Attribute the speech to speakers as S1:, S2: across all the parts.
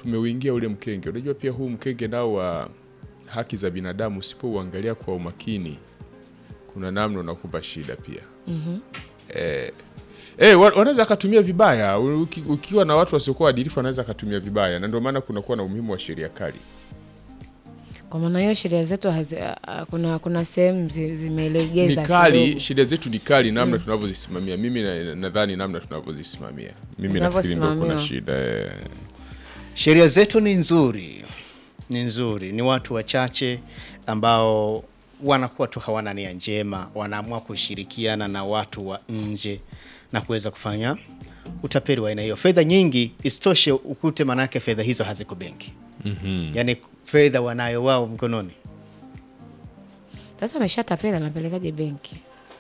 S1: tumeuingia ule mkenge. Unajua pia huu mkenge nao wa haki za binadamu usipouangalia kwa umakini, kuna namna unakupa shida pia eh, eh, wa- wanaweza akatumia vibaya. Uki, ukiwa na watu wasiokuwa waadilifu wanaweza akatumia vibaya, na ndio maana kunakuwa na umuhimu wa sheria kali.
S2: Kwa maana hiyo sheria zetu hazi, a- a- kuna kuna sehemu zi-
S1: Ni
S2: zimelegeza
S1: kali,
S2: kidogo.
S1: sheria zetu ni kali namna tunavyozisimamia. Mimi na- nadhani namna tunavyozisimamia, mimi nafikiri ndio kuna
S2: Zinavyosimamiwa.
S1: shida eh.
S3: Sheria zetu ni nzuri, ni nzuri, ni watu wachache ambao wanakuwa tu hawana nia njema, wanaamua kushirikiana na watu wa nje na kuweza kufanya utapeli wa aina hiyo. Fedha nyingi isitoshe, ukute manake fedha hizo haziko benki mm-hmm. Yaani fedha wanayo wao mkononi.
S2: Sasa ameshatapela anapelekaje benki?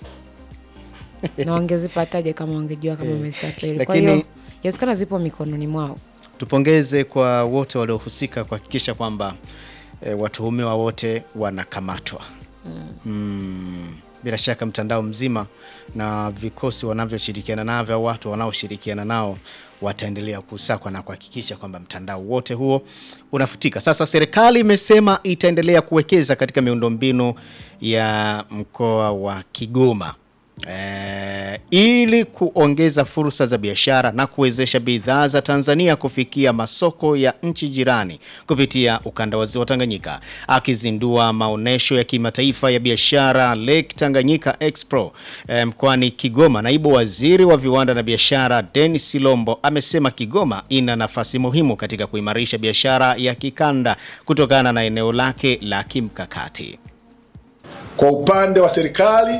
S2: na wangezipataje kama wangejua kama amezitapeli? Kwa
S3: lakini-
S2: hiyo inawezekana zipo mikononi mwao.
S3: Tupongeze kwa wote waliohusika kuhakikisha kwamba e, watuhumiwa wote wanakamatwa. Mm. Bila shaka mtandao mzima na vikosi wanavyoshirikiana navyo au watu wanaoshirikiana nao wataendelea kusakwa na kuhakikisha kwamba mtandao wote huo unafutika. Sasa serikali imesema itaendelea kuwekeza katika miundombinu ya mkoa wa Kigoma eh, ili kuongeza fursa za biashara na kuwezesha bidhaa za Tanzania kufikia masoko ya nchi jirani kupitia ukanda wa ziwa Tanganyika. Akizindua maonyesho ya kimataifa ya biashara Lake Tanganyika Expo eh, mkoani Kigoma, naibu waziri wa viwanda na biashara Dennis Silombo amesema Kigoma ina nafasi muhimu katika kuimarisha biashara ya kikanda kutokana na eneo lake la kimkakati.
S4: Kwa upande wa serikali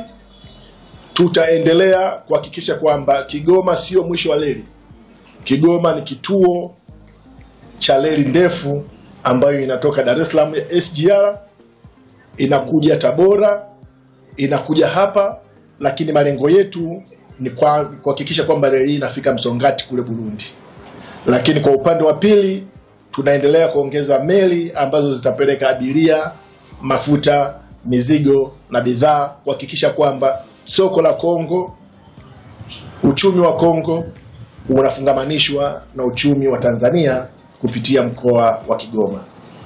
S4: tutaendelea kuhakikisha kwamba Kigoma sio mwisho wa reli. Kigoma ni kituo cha reli ndefu ambayo inatoka Dar es Salaam ya SGR inakuja Tabora, inakuja hapa, lakini malengo yetu ni kwa- kuhakikisha kwamba reli hii inafika Msongati kule Burundi. Lakini kwa upande wa pili tunaendelea kuongeza meli ambazo zitapeleka abiria, mafuta, mizigo na bidhaa kuhakikisha kwamba soko la Kongo, uchumi wa Kongo unafungamanishwa na uchumi wa Tanzania kupitia mkoa wa Kigoma.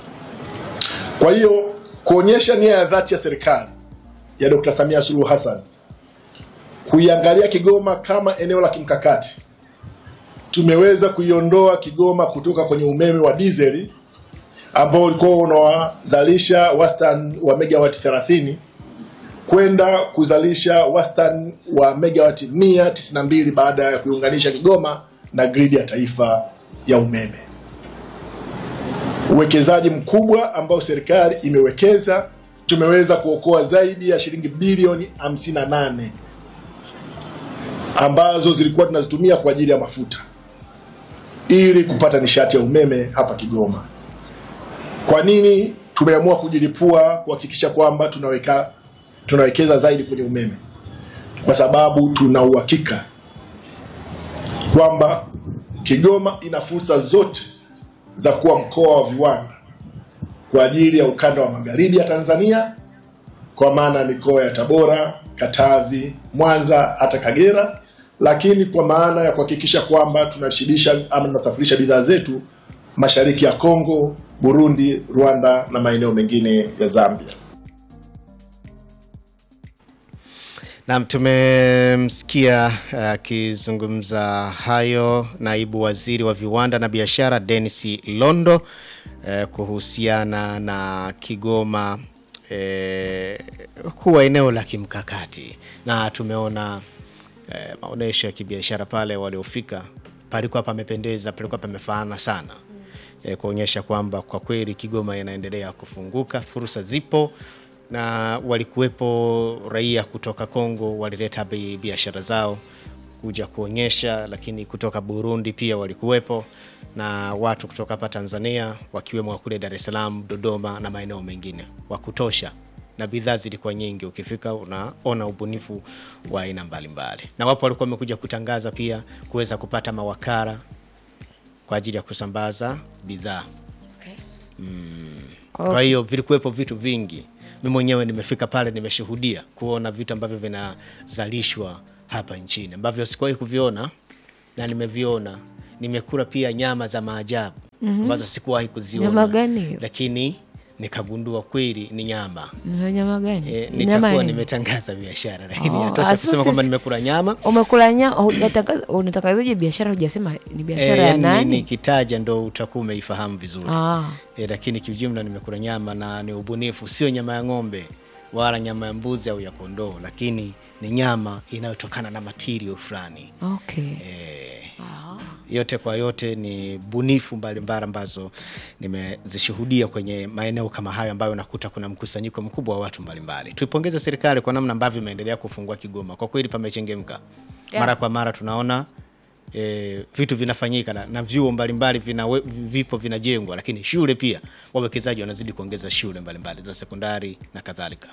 S4: Kwa hiyo kuonyesha nia ya dhati ya serikali ya Dr. Samia Suluhu Hassan kuiangalia Kigoma kama eneo la kimkakati tumeweza kuiondoa Kigoma kutoka kwenye umeme wa dizeli ambao ulikuwa unawazalisha wastani wa megawati 30 kwenda kuzalisha wastani wa megawati 192 baada ya kuiunganisha Kigoma na gridi ya taifa ya umeme. Uwekezaji mkubwa ambao serikali imewekeza, tumeweza kuokoa zaidi ya shilingi bilioni 58 ambazo zilikuwa tunazitumia kwa ajili ya mafuta ili kupata nishati ya umeme hapa Kigoma. Kwa nini tumeamua kujilipua kuhakikisha kwamba tunaweka tunawekeza zaidi kwenye umeme? Kwa sababu tuna uhakika kwamba Kigoma ina fursa zote za kuwa mkoa wa viwanda kwa ajili ya ukanda wa magharibi ya Tanzania, kwa maana ya mikoa ya Tabora, Katavi, Mwanza hata Kagera, lakini kwa maana ya kuhakikisha kwamba tunashibisha ama tunasafirisha bidhaa zetu mashariki ya Kongo, Burundi, Rwanda na maeneo mengine ya Zambia.
S3: Naam, tumemsikia akizungumza hayo naibu waziri wa viwanda na biashara Dennis Londo eh, kuhusiana na Kigoma eh, kuwa eneo la kimkakati, na tumeona eh, maonyesho ya kibiashara pale waliofika, palikuwa pamependeza, palikuwa pamefaana sana eh, kuonyesha kwamba kwa kweli Kigoma inaendelea kufunguka, fursa zipo na walikuwepo raia kutoka Kongo walileta bi- biashara zao kuja kuonyesha, lakini kutoka Burundi pia walikuwepo na watu kutoka hapa Tanzania wakiwemo wa kule Dar es Salaam, Dodoma na maeneo mengine wa kutosha, na bidhaa zilikuwa nyingi. Ukifika unaona ubunifu wa aina mbalimbali, na wapo walikuwa wamekuja kutangaza pia kuweza kupata mawakala kwa ajili ya kusambaza bidhaa.
S2: Kwa hiyo
S3: Kwa hiyo vilikuwepo vitu vingi. Mimi mwenyewe nimefika pale, nimeshuhudia kuona vitu ambavyo vinazalishwa hapa nchini ambavyo sikuwahi kuviona na nimeviona. Nimekula pia nyama za maajabu ambazo sikuwahi kuziona
S2: Nyama gani hiyo?
S3: lakini nikagundua kweli ni nyama
S2: Ni nyama gani?
S3: e,
S2: Ni nyama
S3: nitakuwa
S2: ya nini?
S3: nimetangaza biashara lakini
S2: Oh,
S3: yatosha
S2: asa
S3: kusema kwamba
S2: sisi-
S3: nimekula nyama
S2: Umekula nyama, hujatangaza- unatangazaje biashara hujasema ni biashara
S3: Eh,
S2: ya
S3: ni-
S2: nani?
S3: nikitaja ndo utakuwa umeifahamu vizuri
S2: Ah.
S3: e, lakini kiujumla nimekula nyama na ni ubunifu, sio nyama ya ng'ombe wala nyama ya mbuzi au ya kondoo, lakini ni nyama inayotokana na material fulani
S2: Okay.
S3: e, yote kwa yote ni bunifu mbalimbali ambazo nimezishuhudia kwenye maeneo kama hayo ambayo nakuta kuna mkusanyiko mkubwa wa watu mbalimbali. Tuipongeze serikali kwa namna ambavyo imeendelea kufungua Kigoma, kwa kweli pamechengemka.
S2: Yeah.
S3: Mara kwa mara tunaona e, vitu vinafanyika na, na vyuo mbalimbali vina, vipo vinajengwa, lakini shule pia wawekezaji wanazidi kuongeza shule mbalimbali za sekondari na kadhalika.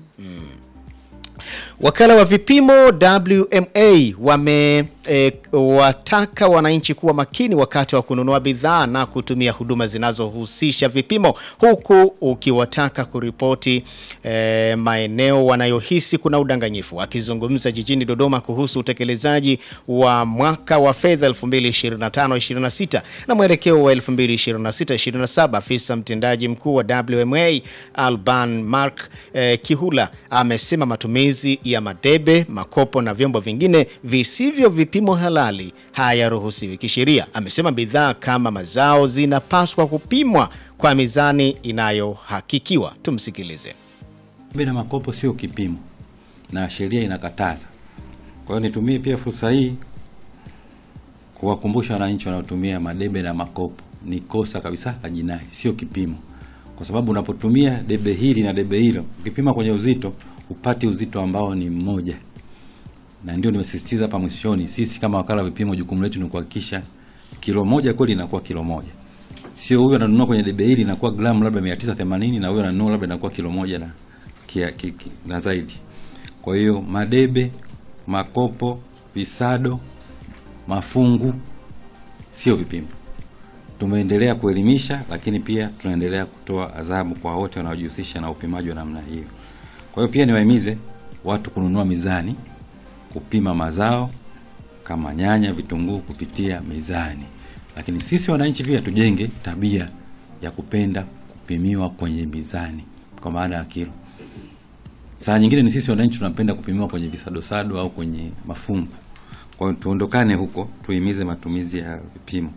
S3: Wakala wa vipimo WMA wamewataka wananchi kuwa makini wakati wa kununua bidhaa na kutumia huduma zinazohusisha vipimo, huku ukiwataka kuripoti e, maeneo wanayohisi kuna udanganyifu. Akizungumza jijini Dodoma kuhusu utekelezaji wa mwaka wa fedha 2025-26 na mwelekeo wa 2026-27, afisa mtendaji mkuu wa WMA Alban Mark e, Kihula amesema matumizi ya madebe, makopo na vyombo vingine visivyo vipimo halali hayaruhusiwi kisheria. Amesema bidhaa kama mazao zinapaswa kupimwa kwa mizani inayohakikiwa. Tumsikilize.
S5: Debe na makopo sio kipimo na sheria inakataza. Kwa hiyo nitumie pia fursa hii kuwakumbusha wananchi wanaotumia madebe na makopo, ni kosa kabisa la jinai, sio kipimo, kwa sababu unapotumia debe hili na debe hilo, ukipima kwenye uzito upati uzito ambao ni mmoja, na ndio nimesisitiza hapa mwishoni, sisi kama wakala wa vipimo, jukumu letu ni kuhakikisha kilo moja kweli inakuwa kilo moja, sio huyu ananunua kwenye debe hili inakuwa gramu labda 980 na huyu ananunua labda inakuwa kilo moja na, kia, ki, ki, na zaidi. Kwa hiyo madebe, makopo, visado, mafungu sio vipimo. Tumeendelea kuelimisha, lakini pia tunaendelea kutoa adhabu kwa wote wanaojihusisha na upimaji wa namna hiyo. Kwa hiyo pia niwahimize watu kununua mizani, kupima mazao kama nyanya, vitunguu kupitia mizani, lakini sisi wananchi pia tujenge tabia ya kupenda kupimiwa kwenye mizani kwa maana ya kilo. Saa nyingine ni sisi wananchi tunapenda kupimiwa kwenye visadosado au kwenye mafungu. Kwa hiyo tuondokane huko, tuhimize matumizi ya vipimo.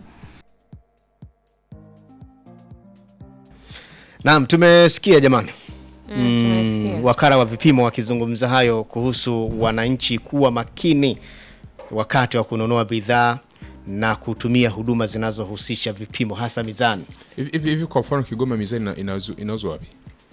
S3: Naam, tumesikia jamani.
S2: Mm, tumesikia.
S3: wakala wa vipimo wakizungumza hayo kuhusu wananchi kuwa makini wakati wa kununua bidhaa na kutumia huduma zinazohusisha vipimo hasa mizani.
S1: Hivi hivi hivi kwa mfano Kigoma mizani ina- inauzwa inauzwa wapi?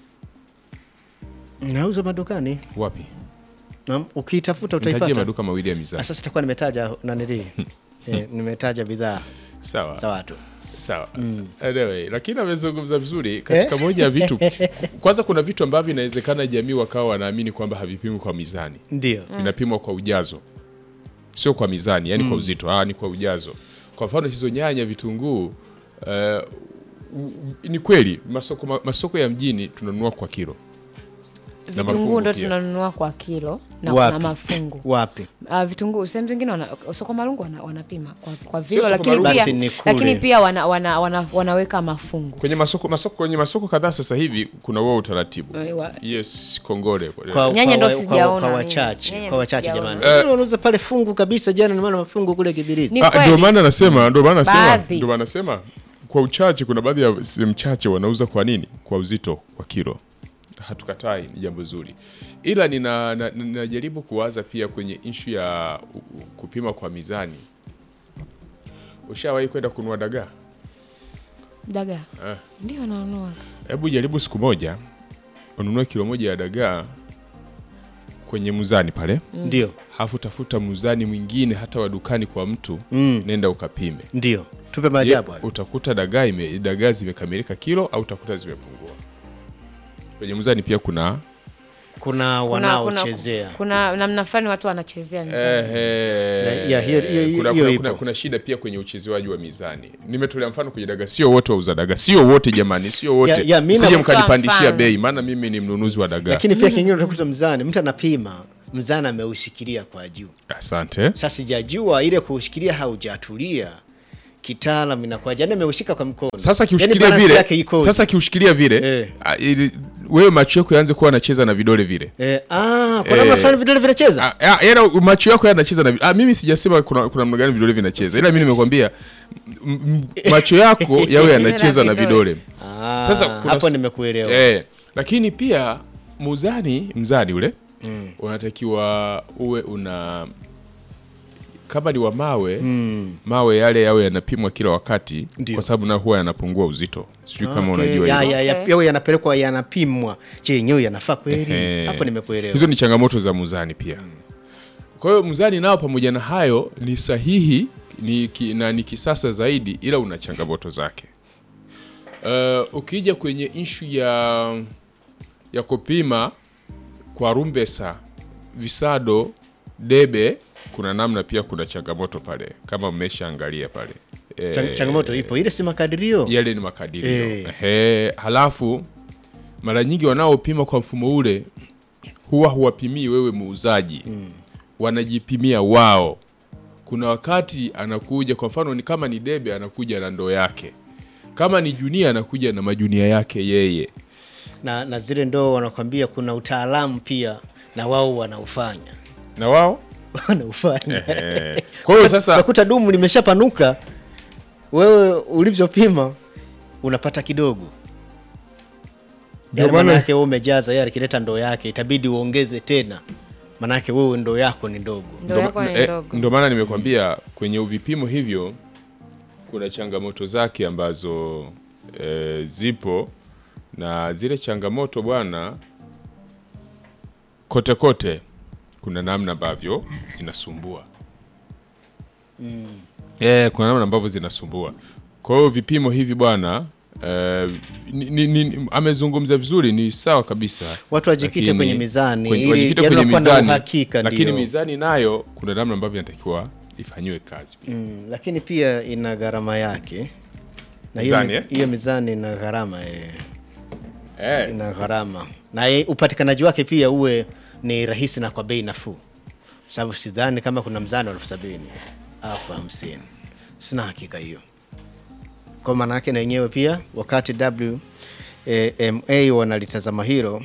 S3: Nauza madukani.
S1: Wapi?
S3: Naam, ukiitafuta
S1: Nitajie
S3: utaipata.
S1: maduka mawili ya
S3: Ah,
S1: mizani.
S3: Sasa itakuwa nimetaja nanili eh, nimetaja bidhaa
S1: Sawa.
S3: za watu.
S1: Sawa. Anyway, lakini amezungumza vizuri katika moja ya vitu. Kwanza kuna vitu ambavyo inawezekana jamii wakawa wanaamini kwamba havipimwi kwa mizani.
S3: Ndio.
S1: Vinapimwa kwa ujazo. Sio kwa mizani, yani kwa uzito, ah, ni kwa ujazo. Kwa mfano hizo nyanya, vitunguu eh, u- ni kweli masoko, ma- masoko ya mjini tunanunua kwa kilo. Na
S2: Vitunguu
S1: mafungu
S2: ndo
S1: pia.
S2: tunanunua kwa kilo na
S3: Wapi?
S2: kuna mafungu.
S3: Wapi?
S2: Uh, vitunguu sehemu zingine wana, soko marungu wana, wanapima kwa, kwa vilo
S1: soko
S2: lakini
S1: marungu.
S2: pia,
S3: Basi ni kule.
S2: lakini pia wana, wana, wana, wanaweka mafungu
S1: Kwenye masoko masoko kwenye masoko kadhaa sasa hivi kuna wao utaratibu.
S2: Eh, wa-
S1: Yes, kongole.
S3: Kwa,
S2: Nyanya
S3: kwa,
S2: ndo
S3: wa-
S2: sijaona
S3: kwa, kwa
S2: mimi.
S3: wachache
S2: Nyanya
S3: kwa
S2: ndo
S3: wachache
S2: sijaona.
S3: jamani. Wengine wanauza pale fungu kabisa, jana nimeona mafungu kule Kibirizi.
S2: Ni
S1: Ah,
S2: kweli.
S1: ndio maana nasema ndio maana nasema
S2: Baadhi.
S1: ndio maana nasema kwa uchache kuna baadhi ya sehemu chache wanauza kwa nini kwa uzito kwa kilo hatukatai ni jambo zuri ila nina- na- ninajaribu kuwaza pia kwenye ishu ya u- u- kupima kwa mizani ushawahi kwenda kununua dagaa
S2: dagaa
S1: Eh.
S2: ndio nanunua
S1: hebu jaribu siku moja ununue kilo moja ya dagaa kwenye muzani pale
S3: Ndio.
S1: hafu tafuta muzani mwingine hata wa dukani kwa mtu
S3: Mm.
S1: nenda ukapime
S3: Ndio. Tupe
S1: Je,
S3: maajabu hayo.
S1: utakuta dagaa ime, dagaa zimekamilika kilo au utakuta zimepungua. Kwenye mzani pia kuna
S3: Kuna wanaochezea.
S2: kuna namna fulani watu wanachezea mizani.
S1: ehe,
S3: Ya, hiyo- hiyo-
S1: kuna,
S3: hiyo
S1: kuna,
S3: ipo.
S1: kuna, kuna shida pia kwenye uchezewaji wa mizani. Nimetolea mfano kwenye dagaa, sio wote wauza dagaa, sio wote jamani, sio wote.
S3: Ya- ya, mimi
S1: Sije
S3: na-
S1: mkanipandishia
S2: mfano.
S1: bei, maana mimi ni mnunuzi wa dagaa.
S3: Lakini pia kingine utakuta mzani, mtu anapima, mzani ameushikilia kwa juu.
S1: Asante.
S3: Sasa sijajua ile kuushikilia haujatulia kitaalam inakuwaje? Yaani ameushika kwa mkono.
S1: Sasa
S3: Yaani
S1: kiushikilia
S3: balance
S1: vile,
S3: yake ikoje?
S1: sasa kiushikilia vile
S3: Eh.
S1: ah, ili- wewe macho yako yaanze kuwa anacheza na vidole vile.
S3: eh, ah, kwa namna
S1: Eh.
S3: fulani vidole vinacheza.
S1: Ah, ah, yaani macho yako yanacheza na vi- ah, mimi sijasema kuna kuna namna gani vidole vinacheza, ila mimi nimekwambia m- m- macho yako yawe yanacheza na vidole.
S3: Ah,
S1: Sasa kuna
S3: hapo
S1: s-
S3: nimekuelewa.
S1: Eh, lakini pia muzani mzani ule unatakiwa uwe una kama ni wa mawe mawe yale yawe yanapimwa kila wakati
S3: Ndio.
S1: kwa sababu na huwa yanapungua uzito sijui kama
S3: Okay,
S1: unajua
S3: ya,
S1: hilo.
S3: ya, ya,
S2: Okay.
S3: yawe yanapelekwa yanapimwa. Je, yenyewe yanafaa kweli?
S1: Eh,
S3: Hapo nimekuelewa.
S1: hizo ni changamoto za muzani pia kwa hiyo muzani nao pamoja na hayo ni sahihi ni ki, na ni kisasa zaidi ila una changamoto zake uh, ukija inshu ishu ya ya kupima kwa rumbesa visado debe kuna namna pia kuna changamoto pale kama mmeshaangalia pale Eh,
S3: Chang- changamoto ipo. Ile si makadirio.
S1: yale ni makadirio
S3: Eh.
S1: Ehe, halafu mara nyingi wanaopima kwa mfumo ule huwa huwapimii wewe muuzaji wanajipimia wao kuna wakati anakuja kwa mfano ni kama ni debe anakuja na ndoo yake kama ni junia anakuja na majunia yake yeye
S3: Na, na zile ndoo wanakwambia kuna utaalamu pia na wao wanaufanya.
S1: na wao
S3: Wanaufanya.
S1: eh. kwa hiyo sasa
S3: Unakuta dumu limeshapanuka, wewe ulivyopima unapata kidogo.
S1: Ndio
S3: Yaani
S1: maana-
S3: manake wewe umejaza, yeye akileta ndoo yake itabidi uongeze tena, manake wewe ndoo yako ni ndogo.
S2: Ndoo yako ni
S1: eh,
S2: ndogo.
S1: ndo maana nimekwambia kwenye uvipimo hivyo kuna changamoto zake ambazo eh, zipo na zile changamoto bwana kote kote kuna namna ambavyo zinasumbua eh, kuna namna ambavyo zinasumbua kwa hiyo vipimo hivi bwana eh, ni, ni, ni, amezungumza vizuri ni sawa kabisa
S3: Watu wajikite
S1: Lakini-
S3: kwenye mizani,
S1: kwenye-
S3: ili
S1: wajikite
S3: yaani
S1: kwenye
S3: wakuwa na
S1: mizani,
S3: uhakika,
S1: lakini
S3: ndio.
S1: mizani nayo kuna namna ambavyo inatakiwa ifanyiwe kazi pia.
S3: Mm, lakini pia ina gharama yake na hiyo
S1: Mizani,
S3: miz-
S1: eh?
S3: hiyo mizani ina gharama eh,
S1: Eh,
S3: ina gharama na ye- upatikanaji wake pia uwe ni rahisi na kwa bei nafuu, sababu sidhani kama kuna mzani wa elfu sabini elfu hamsini sina hakika hiyo. Kwa maana yake na yenyewe pia wakati WMA wanalitazama hilo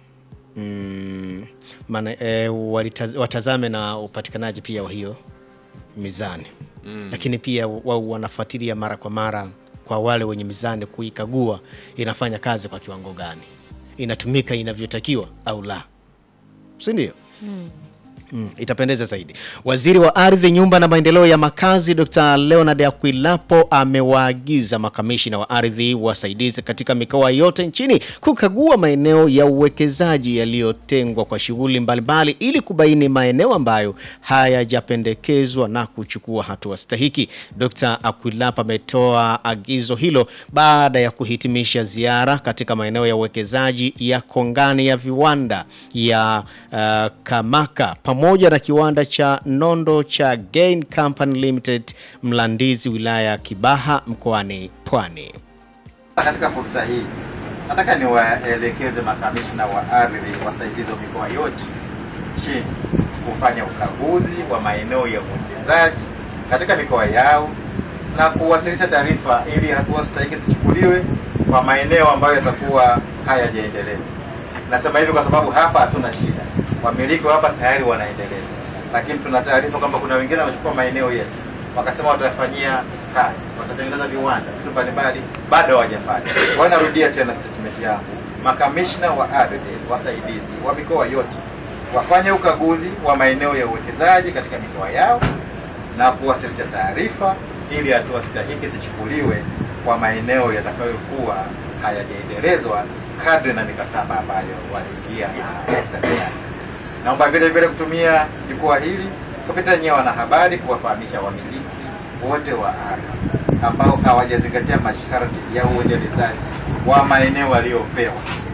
S3: mm, maana e, walitaz, watazame na upatikanaji pia wa hiyo mizani mm. Lakini pia wao wanafuatilia mara kwa mara kwa wale wenye mizani kuikagua inafanya kazi kwa kiwango gani, inatumika inavyotakiwa au la, si ndio? Mm, itapendeza zaidi. Waziri wa Ardhi, Nyumba na Maendeleo ya Makazi Dr. Leonard Akwilapo amewaagiza makamishina wa ardhi wasaidizi katika mikoa yote nchini kukagua maeneo ya uwekezaji yaliyotengwa kwa shughuli mbalimbali ili kubaini maeneo ambayo hayajapendekezwa na kuchukua hatua stahiki. Dr. Akwilapo ametoa agizo hilo baada ya kuhitimisha ziara katika maeneo ya uwekezaji ya kongani ya viwanda ya uh, Kamaka pamoja na kiwanda cha nondo cha Gain Company Limited Mlandizi, wilaya ya Kibaha mkoani Pwani.
S6: Katika fursa hii nataka niwaelekeze makamishna wa ardhi wasaidizi wa mikoa yote nchini kufanya ukaguzi wa maeneo ya uwekezaji katika mikoa yao na kuwasilisha taarifa ili hatua stahiki zichukuliwe kwa maeneo ambayo yatakuwa hayajaendelezwa. Nasema hivi kwa sababu hapa hatuna shida, wamiliki wa hapa tayari wanaendeleza, lakini tuna taarifa kwamba kuna wengine wamechukua maeneo yetu wakasema watafanyia kazi, watatengeneza viwanda, vitu mbalimbali, bado hawajafanya. Kwa hiyo narudia tena statement yangu, makamishna wa ardhi wasaidizi wa mikoa yote wafanye ukaguzi wa maeneo ya uwekezaji katika mikoa yao na kuwasilisha taarifa ili hatua stahiki zichukuliwe kwa maeneo yatakayokuwa hayajaendelezwa kadri na mikataba ambayo waliingia na serikali. Naomba vile vile kutumia jukwaa hili kupitia nyewe wanahabari kuwafahamisha wamiliki wote wa ardhi ambao hawajazingatia masharti ya uendelezaji wa maeneo waliopewa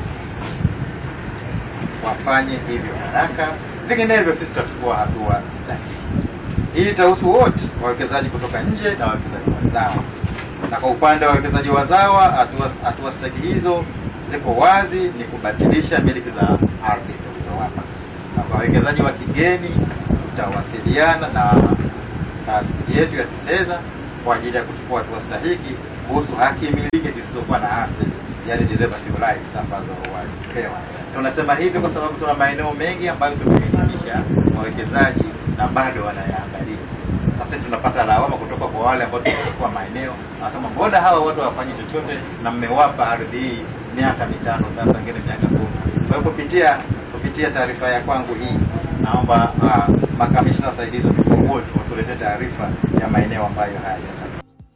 S6: wafanye hivyo haraka, vinginevyo sisi tutachukua hatua stahiki. Hii itahusu wote wawekezaji kutoka nje na wawekezaji wazawa, na kwa upande wa wawekezaji wazawa, hatua hatua stahiki hizo ziko wazi, ni kubatilisha miliki za ardhi tulizowapa, na kwa wawekezaji wa kigeni tutawasiliana na taasisi yetu ya TISEZA kwa ajili ya kuchukua hatua stahiki kuhusu haki miliki zisizokuwa na asili, yani derivative rights ambazo walipewa. Tunasema hivi kwa sababu tuna maeneo mengi ambayo tumeidhinisha wawekezaji na bado wanayaangalia. Sasa tunapata lawama kutoka kwa wale ambao tumechukua maeneo, wanasema mbona hawa watu hawafanyi chochote na mmewapa ardhi hii miaka mitano sasa, ngine miaka kumi. Kwa hiyo kupitia kupitia taarifa ya kwangu hii, naomba uh, makamishna wasaidizi wa mikoa wote watuletee taarifa ya maeneo ambayo hayajafanya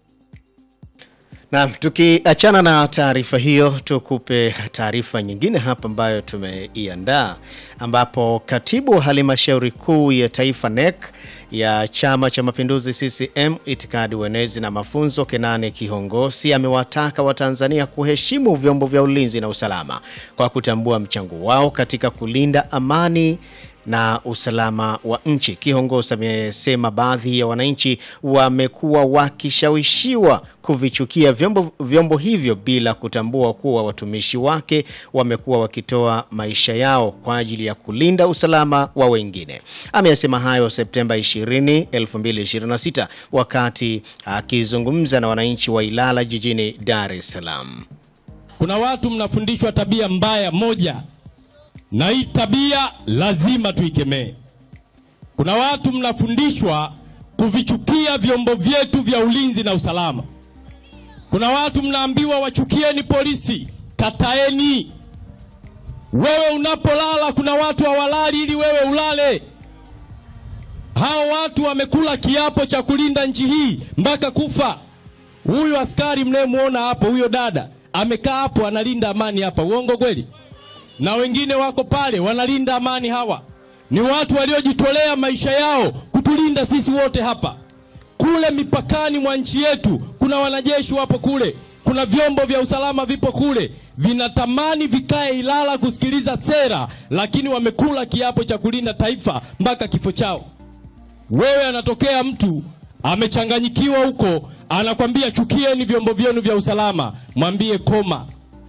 S3: Naam, tukiachana na taarifa hiyo, tukupe taarifa nyingine hapa ambayo tumeiandaa, ambapo katibu wa halmashauri kuu ya taifa NEC ya Chama cha Mapinduzi CCM itikadi uenezi na mafunzo Kenane Kihongosi amewataka Watanzania kuheshimu vyombo vya ulinzi na usalama kwa kutambua mchango wao katika kulinda amani na usalama wa nchi. Kihongosi amesema baadhi ya wananchi wamekuwa wakishawishiwa kuvichukia vyombo, vyombo hivyo bila kutambua kuwa watumishi wake wamekuwa wakitoa maisha yao kwa ajili ya kulinda usalama wa wengine. Amesema hayo Septemba 20, 2026 wakati akizungumza na wananchi wa Ilala jijini Dar es Salaam.
S7: Kuna watu mnafundishwa tabia mbaya moja, na hii tabia lazima tuikemee. Kuna watu mnafundishwa kuvichukia vyombo vyetu vya ulinzi na usalama. Kuna watu mnaambiwa wachukieni polisi, kataeni. Wewe unapolala, kuna watu hawalali ili wewe ulale. Hao watu wamekula kiapo cha kulinda nchi hii mpaka kufa. Huyu askari mnayemwona hapo, huyo dada amekaa hapo analinda amani hapa, uongo kweli? Na wengine wako pale wanalinda amani. Hawa ni watu waliojitolea maisha yao kutulinda sisi wote hapa. Kule mipakani mwa nchi yetu kuna wanajeshi wapo kule, kuna vyombo vya usalama vipo kule, vinatamani vikae Ilala kusikiliza sera, lakini wamekula kiapo cha kulinda taifa mpaka kifo chao. Wewe anatokea mtu amechanganyikiwa huko, anakwambia chukieni vyombo vyenu vya usalama, mwambie koma.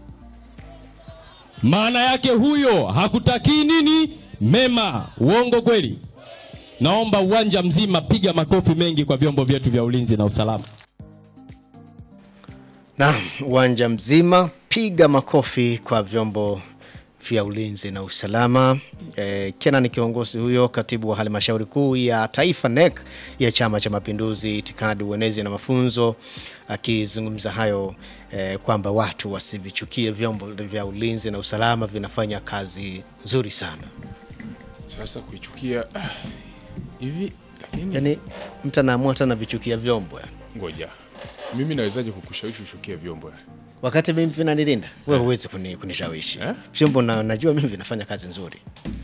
S7: Maana yake huyo hakutakii nini mema. Uongo kweli? Naomba uwanja mzima piga makofi mengi kwa vyombo vyetu vya ulinzi na usalama.
S3: Naam, uwanja mzima piga makofi kwa vyombo vya ulinzi na usalama. E, Kenan kiongozi huyo, katibu wa halmashauri kuu ya taifa NEC ya Chama cha Mapinduzi, itikadi, uenezi na mafunzo, akizungumza hayo e, kwamba watu wasivichukie vyombo vya ulinzi na usalama, vinafanya kazi nzuri sana.
S1: Sasa kuichukia ah, hivi lakini
S3: Yani mtu anaamua hata navichukia vyombo yani.
S1: ngoja mimi nawezaje kukushawishi ushukie vyombo
S3: wakati mimi vinanilinda, wewe huwezi kuni, kunishawishi
S1: Eh?
S3: vyombo na, najua mimi vinafanya kazi nzuri.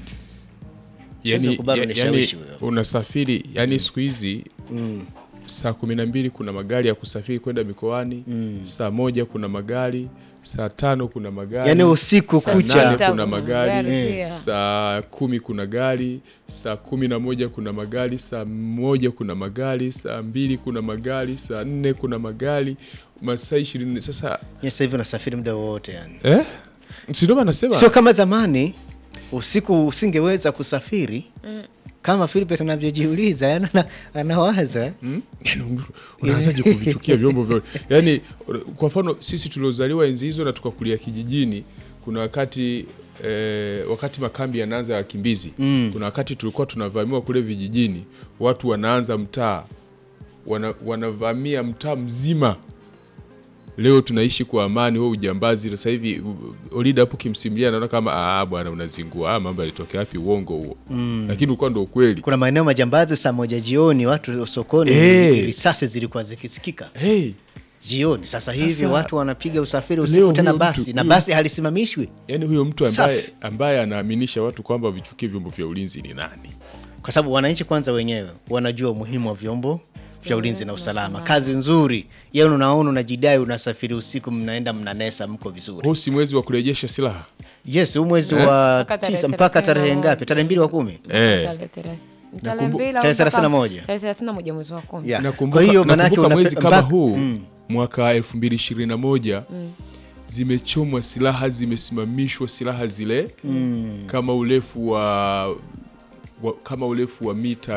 S3: Siwezi
S1: yani,
S3: kukubali
S1: ya- yani
S3: unishawishi wewe.
S1: unasafiri yani siku hizi saa kumi na mbili kuna magari ya kusafiri kwenda mikoani saa moja kuna magari saa tano kuna magari
S3: Yani usiku
S1: saa
S3: kucha.
S1: nane
S2: Sita
S1: kuna
S2: kuna
S1: magari
S2: magari pia.
S1: saa kumi kuna gari saa kumi na moja kuna magari saa moja kuna magari saa mbili kuna magari saa nne kuna magari masaa ishirini sasa
S3: Mimi sasa hivi unasafiri muda wowote yani.
S1: eh? sindoba nasema
S3: Sio kama zamani usiku usingeweza kusafiri kama Philip anavyojiuliza yani ana- anawaza
S1: Mm? Yaani un- unaanzaje kuvichukia vyombo vya yani kwa mfano sisi tuliozaliwa enzi hizo na tukakulia kijijini kuna wakati eh, wakati makambi yanaanza ya wakimbizi mm. kuna wakati tulikuwa tunavamiwa kule vijijini watu wanaanza mtaa wana, wanavamia mtaa mzima leo tunaishi kwa amani wewe ujambazi sasa hivi u- Olida hapo kimsimulia naona kama ah bwana unazingua ah, mambo yalitokea wapi uongo huo mm. lakini ulikuwa ndo ukweli
S3: kuna maeneo majambazi saa moja jioni watu sokoni
S1: Eh.
S3: risasi zilikuwa zikisikika
S1: hey,
S3: jioni. Sasa hivi
S1: Sasa,
S3: watu wanapiga usafiri
S1: leo
S3: usiku tena
S1: huyo
S3: basi
S1: mtu-
S3: na
S1: huyo-
S3: basi halisimamishwi
S1: yaani huyo mtu ambaye,
S3: Safi.
S1: ambaye anaaminisha watu kwamba vichukie vyombo vya ulinzi ni nani
S3: kwa sababu wananchi kwanza wenyewe wanajua umuhimu wa vyombo vya ulinzi na usalama. Kazi nzuri yeye, unaona unajidai, unasafiri usiku, mnaenda mnanesa, mko vizuri.
S1: huu si mwezi wa kurejesha silaha
S3: Yes, huu mwezi
S1: Eh?
S3: wa
S2: Mpaka tarehe
S3: tisa mpaka tarehe
S2: 31.
S3: ngapi? Tarehe mbili wa kumi.
S1: Eh.
S2: Tarehe thelathini- tarehe
S1: Nakumbu-
S2: mbili au
S3: tarehe
S2: mpaka-
S3: 31.
S2: tarehe thelathini na moja mwezi wa kumi.
S3: Yeah.
S1: nakumbuka,
S3: Kwa hiyo manake
S1: nakumbuka
S3: unape-
S1: mwezi kama
S3: mpaka-
S1: huu
S3: Mm.
S1: mwaka 2021 zimechomwa silaha zimesimamishwa silaha zile kama urefu wa, wa kama urefu wa mita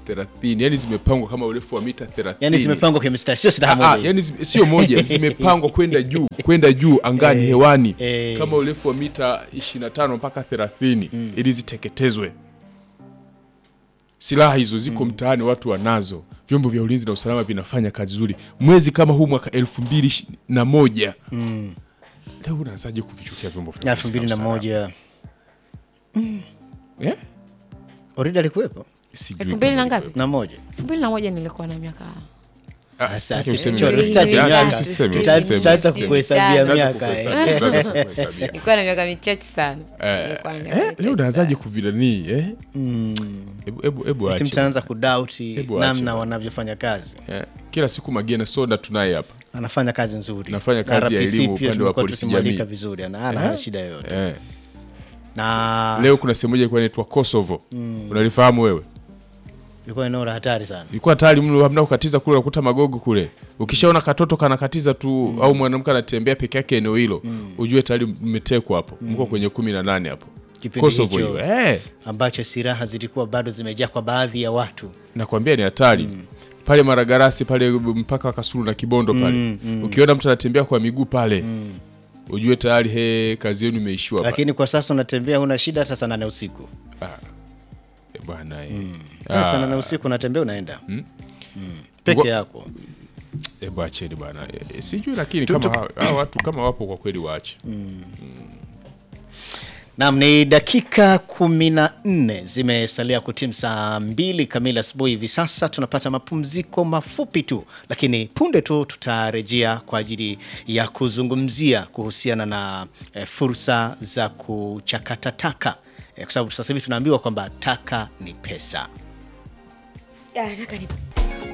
S1: thelathini yani zimepangwa kama urefu wa mita thelathini
S3: yani zimepangwa kwa mistari sio
S1: Ah,
S3: silaha
S1: ah,
S3: moja
S1: yani zi- sio moja zimepangwa kwenda juu kwenda juu angani hewani
S3: eh.
S1: kama urefu wa mita 25 mpaka 30 ili ziteketezwe silaha hizo ziko mtaani watu wanazo vyombo vya ulinzi na usalama vinafanya kazi nzuri mwezi kama huu mwaka elfu mbili na moja leo unaanzaje kuvichukia vyombo vya
S3: elfu
S1: ulinzi
S3: mbili na
S1: usalama?
S3: moja
S1: Eh?
S3: oridi alikuwepo
S1: Sijui
S2: elfu mbili
S1: kama
S2: na ngapi
S1: ilikuwepo.
S3: na moja
S2: elfu mbili na moja nilikuwa na miaka
S1: Ah,
S3: Sasa,
S1: sitaki
S3: sisi
S1: useme
S3: cho-
S1: miaka.
S3: sitaki
S1: Ah,
S3: miaka.
S1: usiseme,
S2: Tuta-
S1: usiseme,
S3: tutaanza
S1: usiseme.
S3: kukuhesabia
S2: Tutaanza
S3: miaka eh.
S1: Kukuhesabia, lazima kukuhesabia.
S2: nilikuwa na miaka michache sana
S1: Eh,
S2: Nilikuwa na miaka
S1: eh,
S2: michache
S1: leo unaanzaje
S2: sana.
S1: kuvilanii eh? Hebu- hebu- hebu
S3: Eti
S1: ache.
S3: mtaanza kudauti
S1: Hebu ache
S3: namna
S1: bwana.
S3: wanavyofanya kazi
S1: Eh, kila siku magena soda tunaye hapa
S3: anafanya kazi nzuri
S1: Anafanya
S3: Na
S1: kazi ya
S3: RPC
S1: elimu
S3: pia
S1: upande wa
S3: tumekuwa
S1: polisi
S3: tukimwalika
S1: jamii.
S3: vizuri ana ana hana shida yoyote
S1: eh.
S3: na
S1: leo kuna sehemu moja ilikuwa inaitwa kosovo unalifahamu wewe
S3: ilikuwa eneo la hatari sana
S1: ilikuwa hatari mno hamna kukatiza kule unakuta magogo kule ukishaona katoto kanakatiza tu au mwanamke anatembea peke yake eneo hilo ujue tayari mmetekwa hapo mko kwenye kumi na nane hapo
S3: Kipindi
S1: kosovo
S3: hicho.
S1: hiyo eh.
S3: ambacho silaha zilikuwa bado zimejaa kwa baadhi ya watu
S1: nakwambia ni hatari pale maragarasi pale mpaka wa kasulu na kibondo pale ukiona mtu anatembea kwa miguu pale ujue tayari he kazi yenu imeishiwa pale.
S3: lakini kwa sasa unatembea huna shida hata saa nane usiku
S1: Eh, bwana eh.
S3: Hata saa
S1: Ah,
S3: nane usiku unatembea unaenda Mm. peke
S1: Ngo-
S3: yako
S1: hebu acheni bwana Eh, sijui lakini kama hawa hawa watu kama wapo kwa kweli waache
S3: Naam, ni dakika kumi na nne zimesalia kutimu saa mbili kamili asubuhi. Hivi sasa tunapata mapumziko mafupi tu, lakini punde tu tutarejea kwa ajili ya kuzungumzia kuhusiana na eh, fursa za kuchakata taka eh, kwa sababu sasa hivi tunaambiwa kwamba taka ni pesa.
S2: Ah, taka ni